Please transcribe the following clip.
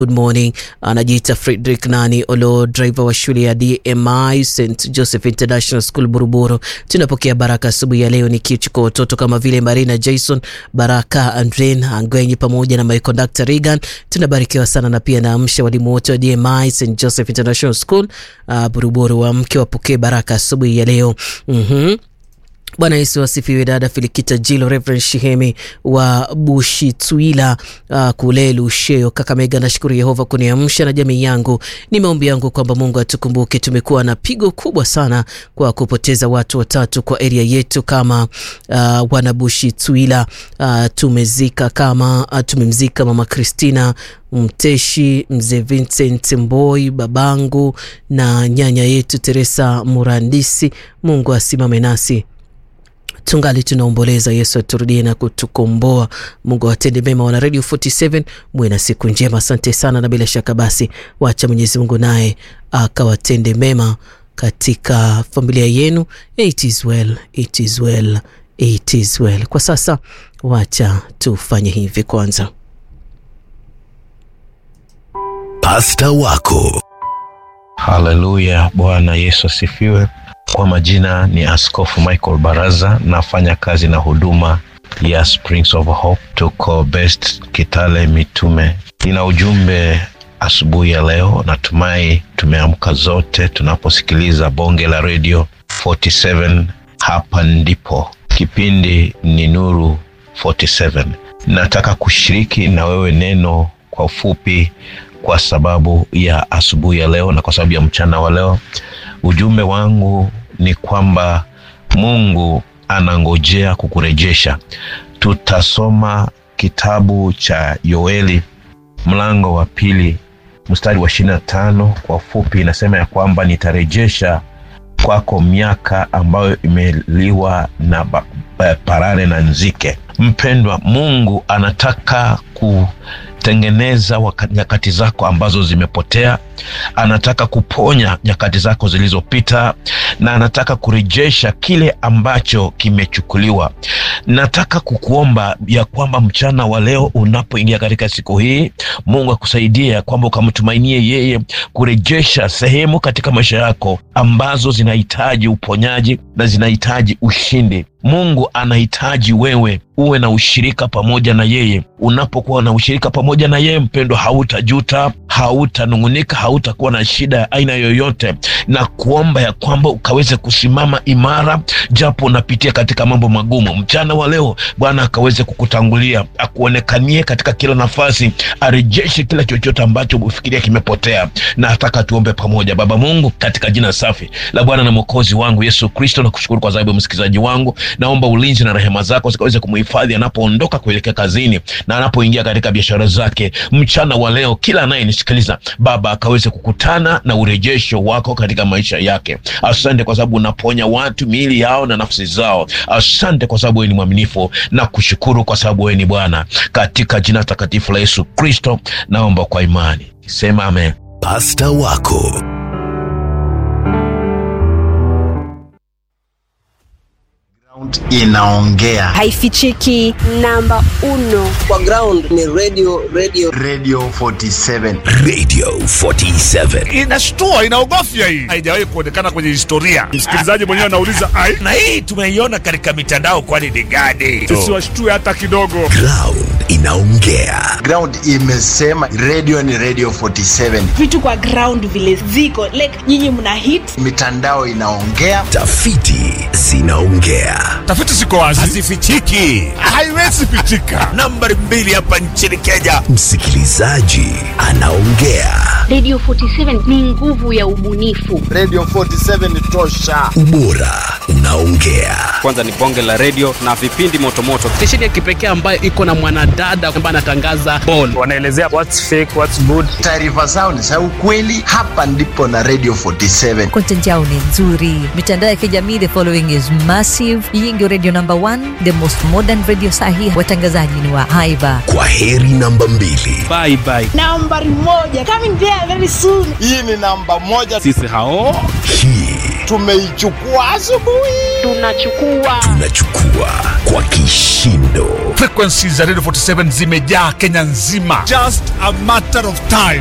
Good morning. Anajiita Frederick Nani Olo, driver wa shule ya DMI St Joseph International School Buruburu. Tunapokea baraka asubuhi ya leo ni kichukua watoto kama vile Marina Jason, Baraka Andren Angwenyi pamoja na my conductor Regan. Tunabarikiwa sana na pia naamsha walimu wote wa DMI St Joseph International School uh, Buruburu, wamke wapokee baraka asubuhi ya leo. mm-hmm. Bwana Yesu asifiwe. Dada Filikita Jilo, Reverend Shihemi wa Bushitwila uh, kule Lusheo, Kakamega. Nashukuru Yehova kuniamsha na jamii yangu. Ni maombi yangu kwamba Mungu atukumbuke. Tumekuwa na pigo kubwa sana kwa kupoteza watu watatu kwa area yetu kama uh, wana Bushitwila. Uh, tumezika kama uh, tumemzika mama Christina Mteshi, mzee Vincent Mboi, babangu na nyanya yetu Teresa Murandisi. Mungu asimame nasi tungali tunaomboleza. Yesu aturudie na kutukomboa. Mungu awatende mema. Wana Radio 47 muwe na siku njema. Asante sana, na bila shaka basi wacha Mwenyezi Mungu naye akawatende mema katika familia yenu. It is well, it is well, it is well. Kwa sasa wacha tufanye hivi kwanza. Pasta wako Haleluya, Bwana Yesu asifiwe. Kwa majina ni Askofu Michael Baraza, nafanya kazi na huduma ya Springs of Hope, tuko Best Kitale Mitume. Nina ujumbe asubuhi ya leo, natumai tumeamka zote tunaposikiliza bonge la radio 47. Hapa ndipo kipindi ni Nuru 47. Nataka kushiriki na wewe neno kwa ufupi kwa sababu ya asubuhi ya leo na kwa sababu ya mchana wa leo. Ujumbe wangu ni kwamba Mungu anangojea kukurejesha. Tutasoma kitabu cha Yoeli mlango wa pili mstari wa ishirini na tano. Kwa ufupi inasema ya kwamba nitarejesha kwako miaka ambayo imeliwa na ba, ba, parare na nzike. Mpendwa, Mungu anataka kutengeneza nyakati zako ambazo zimepotea. Anataka kuponya nyakati zako zilizopita, na anataka kurejesha kile ambacho kimechukuliwa. Nataka kukuomba ya kwamba mchana wa leo unapoingia katika siku hii, Mungu akusaidie ya kwamba ukamtumainie yeye kurejesha sehemu katika maisha yako ambazo zinahitaji uponyaji na zinahitaji ushindi. Mungu anahitaji wewe uwe na ushirika pamoja na yeye. Unapokuwa na ushirika pamoja na yeye, mpendwa, hautajuta, hautanung'unika, hautakuwa na shida ya aina yoyote, na kuomba ya kwamba ukaweze kusimama imara, japo unapitia katika mambo magumu. Mchana wa leo Bwana akaweze kukutangulia, akuonekanie katika kila nafasi, arejeshe kila chochote ambacho ufikiria kimepotea. Na nataka tuombe pamoja. Baba Mungu, katika jina safi la Bwana na Mwokozi wangu Yesu Kristo, nakushukuru kwa sababu ya msikilizaji wangu naomba ulinzi na rehema zako zikaweze kumhifadhi anapoondoka kuelekea kazini na anapoingia katika biashara zake. Mchana wa leo, kila anayenisikiliza Baba akaweze kukutana na urejesho wako katika maisha yake. Asante kwa sababu unaponya watu miili yao na nafsi zao. Asante kwa sababu wewe ni mwaminifu, na kushukuru kwa sababu wewe ni Bwana. Katika jina takatifu la Yesu Kristo naomba kwa imani, sema amen. Pasta wako inaongea haifichiki. Namba uno kwa ground ni radio, radio. Radio 47 Radio 47 inashtua inaogofya hii haijawahi kuonekana kwenye historia msikilizaji mwenyewe anauliza ai na hii tumeiona katika mitandao kwani ni gani tusiwashtue hata kidogo ground inaongea ground imesema radio ni radio 47 vitu kwa ground vile ziko like nyinyi mna hit mitandao inaongea tafiti zinaongea tafiti ziko wazi hazifichiki haiwezi pichika nambari mbili hapa nchini kenya msikilizaji anaongea radio 47 ni nguvu ya ubunifu radio 47 tosha ubora unaongea kwanza ni bonge la redio na vipindi motomoto stesheni ya kipekee ambayo iko na mwanadada ambaye anatangaza ball wanaelezea what's fake what's good taarifa zao ni za ukweli hapa ndipo na radio 47 content yao ni nzuri mitandao ya kijamii the following is massive hii ndio radio number one the most modern radio sahi watangazaji ni wa haiba kwa heri namba mbili bye bye nambari moja coming there very soon hii ni namba moja sisi hao hii tumeichukua asubuhi Tunachukua Tunachukua kwa kishindo. Frequencies za Radio 47 zimejaa Kenya nzima. Just a matter of time.